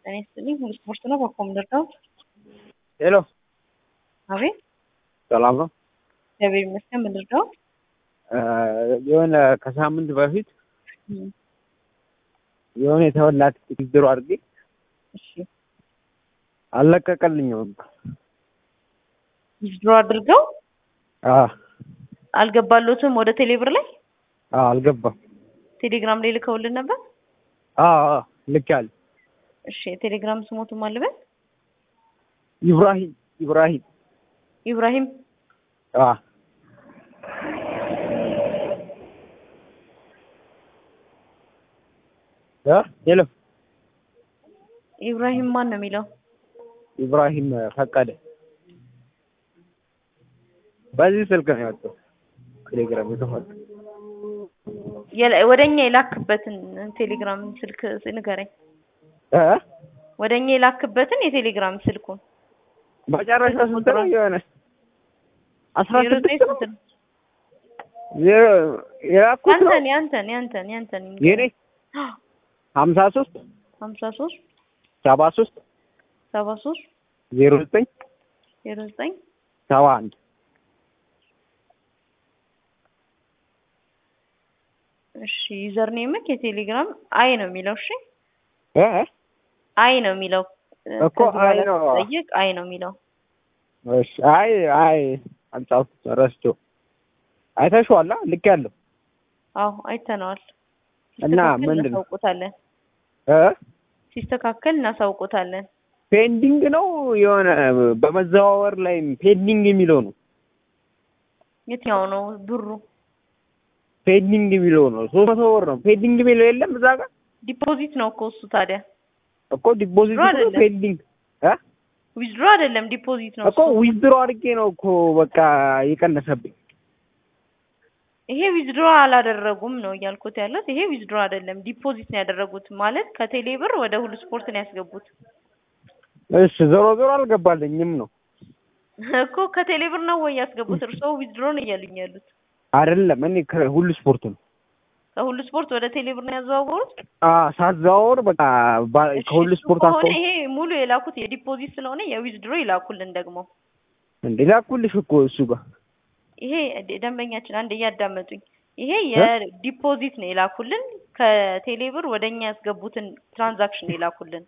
ጤና ይስጥልኝ። ሁሉ ስፖርት ነው። በኮም ደርዳው ሄሎ፣ አቤት። ሰላም ነው? እግዚአብሔር ይመስገን። ምን ልርዳው? የሆነ ከሳምንት በፊት የሆነ የተወላት ድሮ አድርጌ እሺ፣ አልለቀቀልኝም። ዊዝድሮ አድርገው አዎ አልገባሎትም። ወደ ቴሌብር ላይ አዎ፣ አልገባም። ቴሌግራም ላይ ልከውልን ነበር። አዎ አዎ፣ ልኬያለሁ። እሺ፣ የቴሌግራም ስሞቱ ማልበል ኢብራሂም ኢብራሂም። ኢብራሂም አዎ እ ሄሎ ኢብራሂም ማን ነው የሚለው? ኢብራሂም ፈቀደ። በዚህ ስልክ ነው የወጣው ቴሌግራም የተፈጠ የላ- ወደኛ የላክበትን ቴሌግራም ስልክ ንገረኝ። እ ወደኛ የላክበትን የቴሌግራም ስልኩን መጨረሻ ስንት ነው? የሆነ አስራ ዜሮ ዘጠኝ ስድስት ነው ስንት ነው? ዜሮ የላኩት ነው ያንተን ያንተን ያንተን ያንተን የኔ ሀምሳ ሶስት ሀምሳ ሶስት ሰባ ሶስት ሰባ ሶስት ዜሮ ዘጠኝ ዜሮ ዘጠኝ ሰባ አንድ እሺ ዩዘር ኔምክ የቴሌግራም አይ ነው የሚለው። እሺ እ አይ ነው የሚለው እኮ አይ ነው። ጠይቅ አይ ነው የሚለው። እሺ አይ አይ አልጻፍኩት ረስቼው አይተሽዋላ ልክ ያለው አዎ አይተነዋል። እና ሲስተካከል ምንድን ነው? እናሳውቆታለን። እ ሲስተካከል እናሳውቆታለን። ፔንዲንግ ነው የሆነ በመዘዋወር ላይ ፔንዲንግ የሚለው ነው የትኛው ነው ብሩ? ፔንዲንግ የሚለው ነው ሶስት መቶ ብር ነው ፔንዲንግ የሚለው የለም እዛ ጋር ዲፖዚት ነው እኮ እሱ ታዲያ እኮ ዲፖዚት ዊዝድሮ አይደለም። ፔንዲንግ እ ዊዝድሮ አይደለም ዲፖዚት ነው እኮ እሱ። ዊዝድሮ አድርጌ ነው እኮ በቃ የቀነሰብኝ ይሄ ዊዝድሮ አላደረጉም ነው እያልኩት ያለት። ይሄ ዊዝድሮ አይደለም ዲፖዚት ነው ያደረጉት ማለት ከቴሌ ብር ወደ ሁሉ ስፖርት ነው ያስገቡት እሺ ዞሮ ዞሮ አልገባልኝም ነው እኮ ከቴሌ ብር ነው ወይ ያስገቡት? እርስዎ ዊዝድሮ ነው እያሉኝ ያሉት። አይደለም እኔ ከሁሉ ስፖርት ነው ከሁሉ ስፖርት ወደ ቴሌ ብር ነው ያዘዋወሩት። አ ሳዘዋወር በቃ ባ- እሺ፣ ከሁሉ እሱ ስፖርት ከሆነ አስቆም ይሄ ሙሉ የላኩት የዲፖዚት ስለሆነ የዊዝድሮ ይላኩልን ደግሞ እንዴ ላኩልሽ እኮ እሱ ጋር ይሄ ደ- ደንበኛችን አንድ እያዳመጡኝ፣ ይሄ የዲፖዚት ነው የላኩልን። ከቴሌ ብር ወደ እኛ ያስገቡትን ትራንዛክሽን ነው የላኩልን።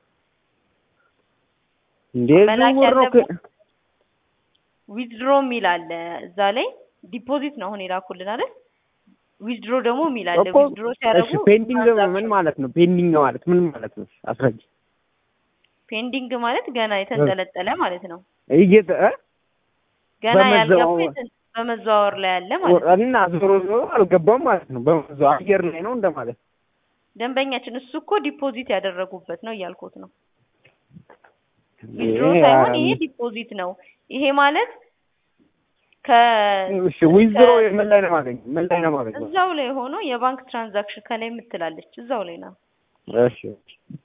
እንዴ መላክ ዝውውር ነው ያለበት ዊዝድሮ የሚል አለ እዛ ላይ። ዲፖዚት ነው አሁን የላኩልን አይደል? ዊዝድሮ ደግሞ የሚል አለ። እኮ ዊዝድሮ ሲያደርጉ እሺ ፔንዲንግ ምን ትራንዛክሽን ማለት ነው ፔንዲንግ ማለት ምን ማለት ነው አስረጅ ፔንዲንግ ማለት ገና የተንጠለጠለ ማለት ነው። እየተ እ? ገና ያልገባ በመዘዋወር- የተ- በመዘዋወር ላይ ያለ ማለት ነው። እና ዞሮ ዞሮ አልገባም ማለት ነው በመዘው አየር ላይ ነው እንደማለት ደንበኛችን እሱ እኮ ዲፖዚት ያደረጉበት ነው እያልኩት ነው። ዊዝድሮ ይሄ ሳይሆን አ- ይሄ ዲፖዚት ነው። ይሄ ማለት ከ እሺ ዊዝድሮ ምን ላይ ነው ማገኝ ምን ላይ ነው ማገኝ እዛው ላይ ሆኖ የባንክ ትራንዛክሽን ከላይ የምትላለች እዛው ላይ ነው። እሺ